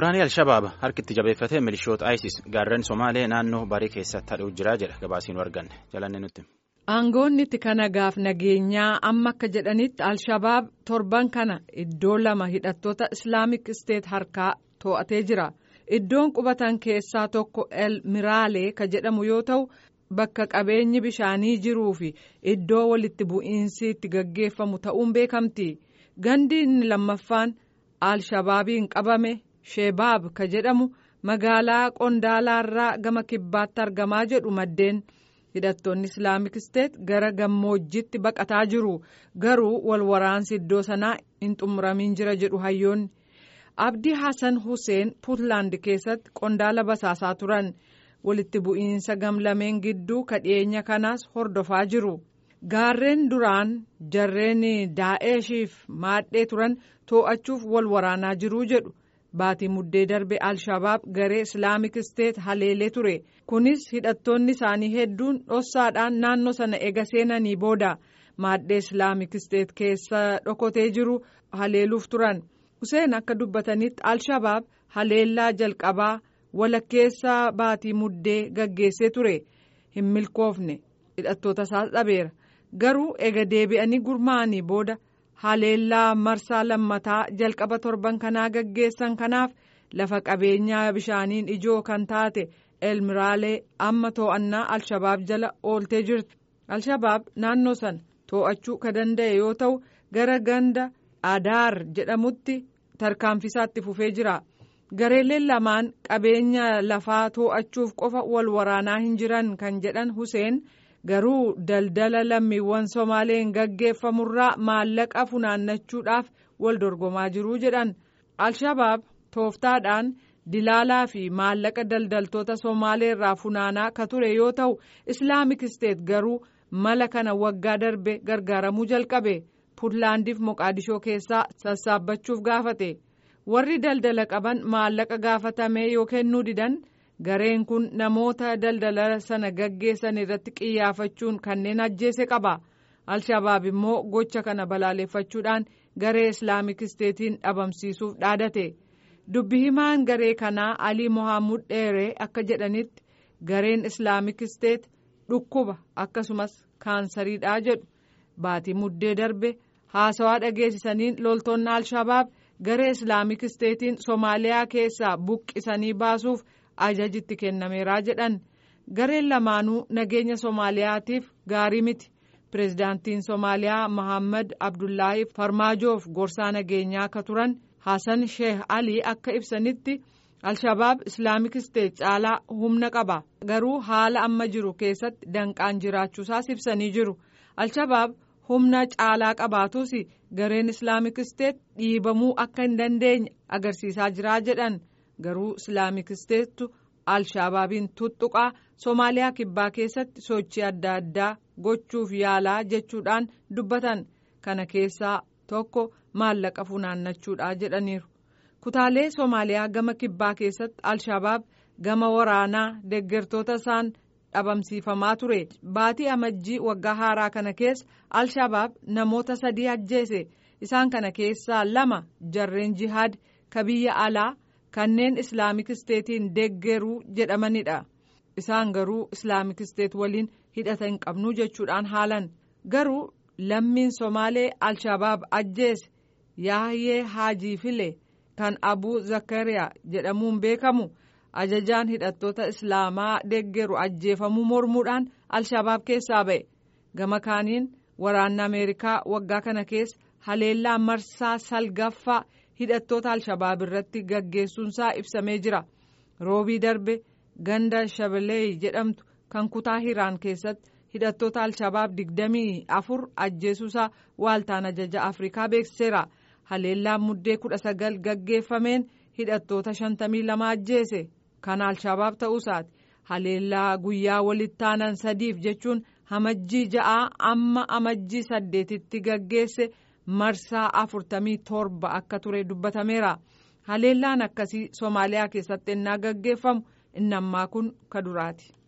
Waraanni Alshabaab harkitti jabeeffatee milishoota ISIS gaarreen Somaalee naannoo barii keessatti hadhuu jiraa jedha gabaasiin arganne jalanne nutti. Aangoonni itti kana gaaf nageenyaa amma akka jedhanitti Alshabaab torban kana iddoo lama hidhattoota Islaamik Isteet harkaa to'atee jira. Iddoon qubatan keessaa tokko El Miraalee ka jedhamu yoo ta'u bakka qabeenyi bishaanii jiruu fi iddoo walitti bu'iinsi itti gaggeeffamu ta'uun beekamti. Gandi inni lammaffaan Alshabaabiin qabame Shebaab ka jedhamu magaalaa Qondaalaarraa gama kibbaatti argamaa jedhu maddeen. hidhattoonni islaamik isteet gara gammoojjitti baqataa jiru garuu wal waraansi iddoo sanaa hin xumuramiin jira jedhu hayyoonni abdii hasan huseen puutlaand keessatti qondaala basaasaa turan walitti bu'iinsa gamlameen gidduu kadhiyeenya kanaas hordofaa jiru gaarreen duraan jarreen daa'eshiif maadhee turan too'achuuf wal waraanaa jiruu jedhu. baatii muddee darbe alshabaab garee islaamik isteet haleelee ture kunis hidhattoonni isaanii hedduun dhossaadhaan naannoo sana ega seenanii booda maaddee islaamik isteet keessa dhokotee jiru haleeluuf turan Huseen akka dubbatanitti alshabaab haleellaa jalqabaa walakkeessaa baatii muddee gaggeessee ture hin milkoofne hidhattoota isaas dhabeera garuu ega deebi'anii gurmaa'anii booda. haleellaa marsaa lammataa jalqaba torban kanaa gaggeessan kanaaf lafa qabeenyaa bishaaniin ijoo kan taate elmiraalee amma too'annaa alshabaab jala ooltee jirti alshabaab naannoo sana too'achuu ka danda'e yoo ta'u gara ganda adaar jedhamutti tarkaanfisaatti fufee jira gareeleen lamaan qabeenya lafaa too'achuuf qofa wal waraanaa hin jiran kan jedhan Huseen. garuu daldala lammiiwwan somaaleen gaggeeffamurraa maallaqa funaannachuudhaaf wal dorgomaa jiruu jedhan alshabaab tooftaadhaan dilaalaa fi maallaqa daldaltoota somaaleerraa funaanaa ka ture yoo ta'u islaamik isteet garuu mala kana waggaa darbe gargaaramuu jalqabe puutlaandiif moqaadishoo keessaa sassaabachuuf gaafate warri daldala qaban maallaqa gaafatamee yoo kennuu didan. gareen kun namoota daldala sana gaggeessan irratti qiyyaafachuun kanneen ajjeese qaba alshabaab immoo gocha kana balaaleffachuudhaan garee islaamik isteetiin dhabamsiisuuf dhaadate dubbi himaan garee kanaa alii mohaamud dheeree akka jedhanitti gareen islaamik isteet dhukkuba akkasumas kaansariidhaa jedhu baatii muddee darbe haasawaa dhageessisaniin loltoonni alshabaab garee islaamik isteetiin soomaaliyaa keessaa buqqisanii baasuuf. ajajitti kennameeraa jedhan gareen lamaanuu nageenya soomaaliyaatiif gaarii miti pireezidaantiin soomaaliyaa mohaammed abdullaahi farmaajoof gorsaa nageenyaa akka turan hasan sheeh alii akka ibsanitti alshabaab islaamik isteet caalaa humna qaba garuu haala amma jiru keessatti danqaan jiraachuusaas ibsanii jiru alshabaab humna caalaa qabaatus gareen islaamik isteet dhiibamuu akka hin dandeenye agarsiisaa jiraa jedhan. garuu islaamik isteettu alshabaabiin tuttuqaa soomaaliyaa kibbaa keessatti sochii adda addaa gochuuf yaalaa jechuudhaan dubbatan kana keessaa tokko maallaqa funaannachuudha jedhaniiru kutaalee soomaaliyaa gama kibbaa keessatti alshabaab gama waraanaa deeggartoota isaan dhabamsiifamaa ture baatii amajjii waggaa haaraa kana keessa alshabaab namoota sadii ajjeese isaan kana keessaa lama jarreen jihaad ka biyya alaa. kanneen islaamik isteetiin deeggaruu jedhamanidha isaan garuu islaamik isteet waliin hidhata hin qabnu jechuudhaan haalan garuu lammiin somaalee alshabaab ajjeese yaahyee haajii file kan abuu zakariyaa jedhamuun beekamu ajajaan hidhattoota islaamaa deeggaru ajjeefamuu mormuudhaan alshabaab keessaa ba'e gama kaaniin waraanni ameerikaa waggaa kana keessa haleellaa marsaa salgaffaa. hidhattoota alshabaab irratti gaggeessuunsaa ibsamee jira roobii darbe ganda shabelee jedhamtu kan kutaa hiraan keessatti hidhattoota alshabaab digdamii afur ajjeesuusaa waaltaan ajaja afrikaa beeksiseera haleellaan muddee kudha sagal gaggeeffameen hidhattoota shantamii lama ajjeese kan alshabaab ta'uusaati haleellaa guyyaa walittaanan sadiif jechuun amajjii ja'aa amma amajjii saddeetitti gaggeesse. marsaa afurtamii torba akka ture dubbatameera haleellaan akkasii soomaaliyaa keessatti ennaa gaggeeffamu inni ammaa kun ka duraati.